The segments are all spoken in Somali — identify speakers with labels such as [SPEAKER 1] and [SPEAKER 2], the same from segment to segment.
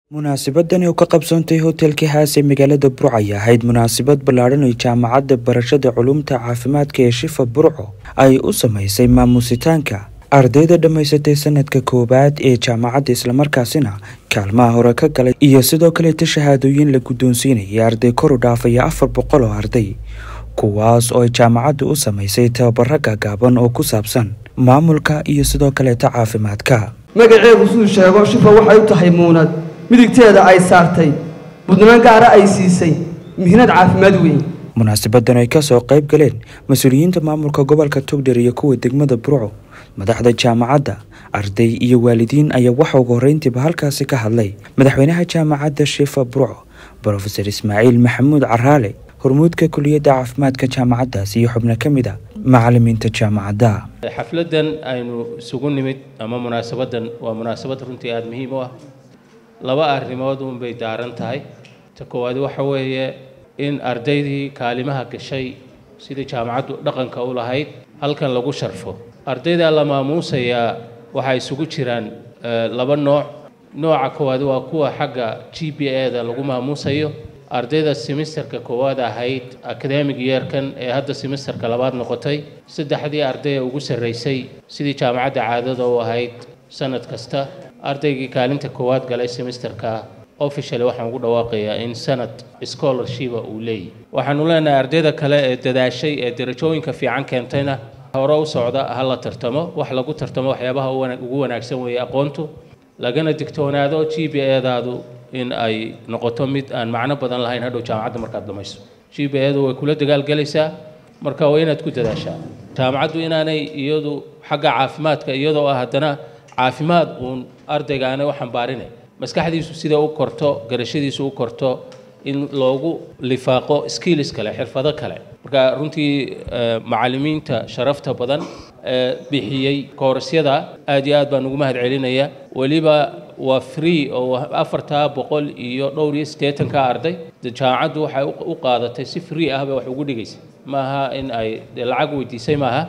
[SPEAKER 1] munaasabadani oo ka qabsoontay hotelka haase magaalada burco ay ahayd munaasabad ballaadhan oo jaamacadda barashada culumta caafimaadka ee shifa burco ay u samaysay maamusitaanka ardayda dhammaysatay sanadka koowaad ee jaamacadda islamarkaasina kaalmaha hore ka galay iyo sidoo kaleeta shahaadooyin la guddoonsiinayay arday kor u dhaafaya afar boqol oo arday kuwaas oo ay jaamacaddu u samaysay tababaro gaagaaban oo ku saabsan maamulka iyo sidoo kaleeta caafimaadka
[SPEAKER 2] magaceegu siduu sheego shifa waxay u tahay muunad midigteeda ay saartay budnaan gaara ay siisay mihnad caafimaad weyn
[SPEAKER 1] munaasabadan ay kasoo qayb galeen mas-uuliyiinta maamulka gobolka togdher iyo kuwa degmada burco madaxda jaamacadda arday iyo waalidiin ayaa waxa ugu horreyntiiba halkaasi ka hadlay madaxweynaha jaamacadda shifa burco brofeor ismaaciil maxamuud caraale hormuudka kuliyadda caafimaadka jaamacaddaas iyo xubno ka mid a macalimiinta jaamacadda
[SPEAKER 3] xafladan aynu isugu nimid ama munaasabadan waa munaasabad runtii aada muhiim u ah laba arrimood unbay daaran tahay ta koowaad waxa weeye in ardaydii kaalimaha gashay sidii jaamacaddu dhaqanka u lahayd halkan lagu sharfo ardayda la maamuusayaa waxaa isugu jiraan laba nooc nooca koowaad waa kuwa xagga g b a-da lagu maamuusayo ardayda semisterka koowaad ahayd academic yeerkan ee hadda semisterka labaad noqotay saddexdii ardaya ugu sarraysay sidii jaamacadda caadada u ahayd sanad kasta ardaygii kaalinta koowaad galay semisterka officially waxaan ugu dhawaaqayaa in sanad scholarshipa uu leeyahy waxaanu leenahay ardayda kale ee dadaashay ee darajooyinka fiican keentayna hore u socda ha la tartamo wax lagu tartamo waxyaabaha ugu wanaagsan weeye aqoontu lagana digtoonaado g b a-daadu in ay noqoto mid aan macno badan lahayn hadhow jaamacadda markaad dhamayso g b a-du way kula dagaalgelaysaa marka waa inaad ku dadaashaa jaamacaddu inaanay iyadu xagga caafimaadka iyadoo ah haddana caafimaad uun ardayga aanay u xambaarinay maskaxdiisu sida u korto garashadiisu u korto in loogu lifaaqo skills kale xirfado kale marka runtii macalimiinta sharafta badan ee bixiyey koorasyada aad iyo aad baan ugu mahad celinaya weliba waa free oo afartaa boqol iyo dhowr iyo siddeetanka arday jaamacaddu waxay u qaadatay si free ah bay wax ugu dhigaysay maaha in ay lacag weydiisay maaha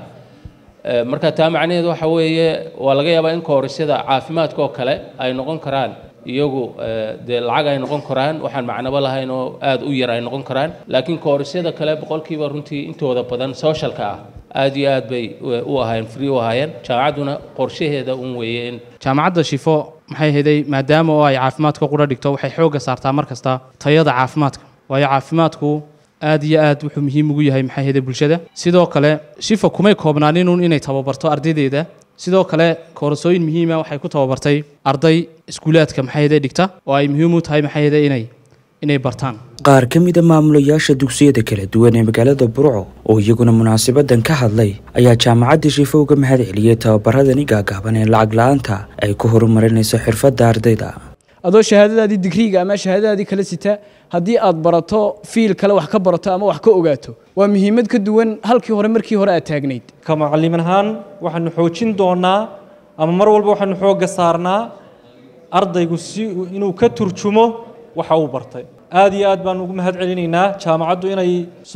[SPEAKER 3] marka taa macnaheedu waxa weeye waa laga yaabaa in koorasyada caafimaadka oo kale ay noqon karaan iyagu dee lacag ay noqon karaan waxaan macnabo lahayn oo aada u yar ay noqon karaan laakiin koorasyada kale boqolkiiba runtii intooda badan socialka ah aad iyo aad bay u ahaayeen free u ahaayeen jaamacadduna qorshaheeda un weeye in
[SPEAKER 4] jaamacadda shifo maxay heday maadaama oo ay caafimaadka qura dhigto waxay xoogga saartaa mar kasta tayada caafimaadka waayo caafimaadku aad iyo aad wuxuu muhiim ugu yahay maxay heday bulshada sidoo kale shifa kumay koobnaaninun inay tababarto ardaydeeda sidoo kale koorasooyin muhiima waxay ku tababartay arday iskuulaadka maxay heday dhigta oo ay muhiim u tahay maxay heday inay inay bartaan
[SPEAKER 1] qaar ka mida maamulayaasha dugsiyada kala duwan ee magaalada burco oo iyaguna munaasabadan ka hadlay ayaa jaamacadda shifo uga mahad celiyey tababaradani gaagaaban ee lacag la-aanta ay ku horumarinayso xirfadda ardayda
[SPEAKER 5] adoo shahaadadaadii digriiga ama shahaadadaadii kala sita haddii aad barato fiil kale wax ka barato ama wax ka ogaato waa muhiimad ka duwan halkii hore markii hore aad taagnayd
[SPEAKER 6] ka macallim ahaan waxaanu xoojin doonaa ama mar walba waxaanu xoogga saarnaa ardaygu si inuu ka turjumo waxa uu bartay aad iyo aad baan ugu mahad celinaynaa jaamacaddu inay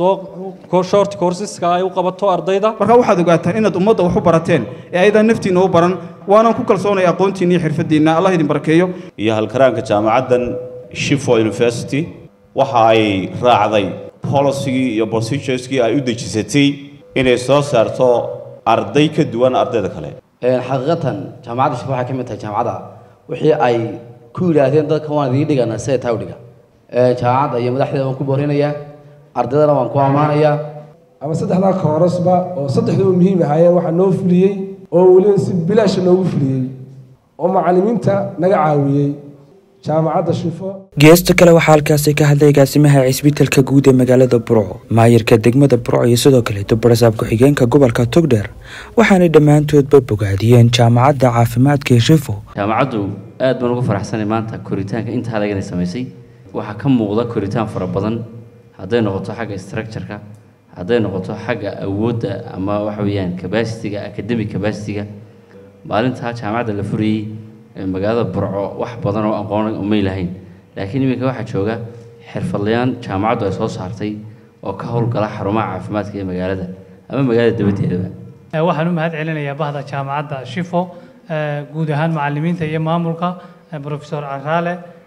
[SPEAKER 6] soo short courseska ay u qabato ardayda
[SPEAKER 7] marka waxaad ogaataan inaad ummadda wax u barateen ee ayadaan naftiinna u baran waanaan ku kalsoonay aqoontiinna iyo xirfadiinna allah idin barakeeyo
[SPEAKER 8] iyo halkaraanka jaamacaddan shifo university waxa ay raacday policygii iyo procedureskii ay u dejisatay inay soo saarto arday ka duwan ardayda kale
[SPEAKER 9] xaqiiqatan jaamacadda shifo waxay ka mid tahay jaamacadda wixii ay ku yidhaahdeen dadka waan idiin dhigana sida taa u dhiga jaamacadda iyo madaxdeeda waan ku boorinayaa ardaydana waan ku ammaanayaa
[SPEAKER 10] ama saddexdaa koorasba oo saddexduba muhiim ahaayeen waxaa noo fuliyey oo weliba si bilaasha noogu fuliyey oo macallimiinta naga caawiyey jaamacadda shifo
[SPEAKER 1] geesta kale waxaa halkaasi ka hadlay agaasimaha cisbitalka guud ee magaalada burco maayirka degmada burco iyo sidoo kaleeto barasaab ku-xigeenka gobolka togdheer waxaanay dhammaantoodba bogaadiyeen jaamacadda caafimaadka ee shifo
[SPEAKER 11] jaamacaddu aad baan ugu faraxsanay maanta koritaanka intaa lagana samaysay waxaa ka muuqda koritaan fara badan hadday noqoto xagga structureka hadday noqoto xagga awoodda ama waxa weeyaan cabacitiga academic cabacitiga maalintaa jaamacadda la furayey magaalada burco wax badan oo aqoon umay lahayn laakiin iminka waxaa jooga xirfadlayaan jaamacaddu ay soo saartay oo ka howlgala xarumaha caafimaadka ee magaalada ama magaalada dabadeedaba
[SPEAKER 12] waxaan u mahad celinayaa bahda jaamacadda shifo guud ahaan macalimiinta iyo maamulka profesor caraale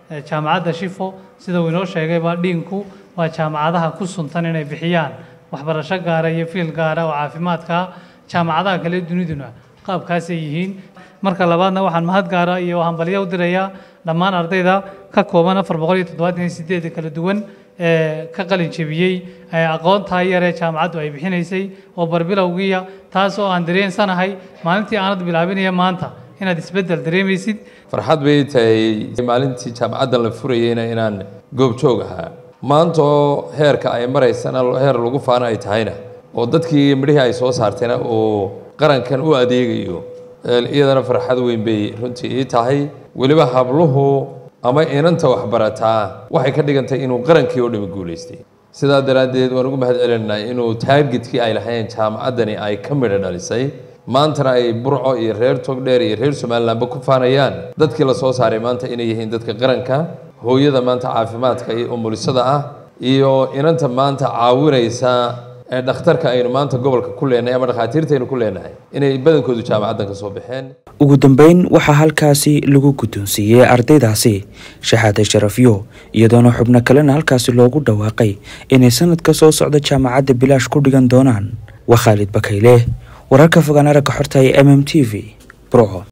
[SPEAKER 12] jaamacadda shifo sida uu inoo sheegayba dhiinku waa jaamacadaha ku suntan inay bixiyaan waxbarasho gaara iyo fiil gaara oo caafimaadka jaamacadaha kale duniduna qaabkaasay yihiin marka labaadna waxaan mahad gaara iyo hambalyo u dirayaa dhammaan ardayda ka kooban afar boqol iyo toddobaatan iyo sideed kala duwan ee ka qalin jebiyey aqoontaa yaree jaamacaddu ay bixinaysay oo barbilowgiiya taas oo aan dareensanahay maalintii aanad bilaabinaya maanta inaad isbeddel dareemaysid
[SPEAKER 13] farxad bay tahay maalintii jaamacaddan la furayeyna inaan goobjoog ahaa maanta oo heerka ay maraysana heer lagu faana ay tahayna oo dadkii midhihii ay soo saartayna uu qarankan u adeegayo iyadana farxad weyn bay runtii ii tahay weliba habluhu ama inanta waxbarataa waxay ka dhigantay inuu qarankii oo dhami guulaystay sidaa daraaddeed waan ugu mahad celinaynaa inuu taargetkii ay lahayn jaamacaddani ay ka midho dhalisay maantana ay burco iyo reer togdheer iyo reer somalilandba ku faanayaan dadkii la soo saaray maanta inay yihiin dadka qaranka hooyada maanta caafimaadka iyo umulisada ah iyo inanta maanta caawinaysa ee dhakhtarka aynu maanta gobolka ku leenahay ama dhakhaatiirtaynu ku leenahay inay badankoodu jaamacaddan ka soo baxeen
[SPEAKER 1] ugu dambeyn waxaa halkaasi lagu guddoonsiiyey ardaydaasi shahaade sharafyo iyadoona xubno kalena halkaasi loogu dhawaaqay inay sanadka soo socda jaamacadda bilaash ku dhigan doonaan waa khaalid bakayle wararka fogaan aragga xorta ee m m t v burco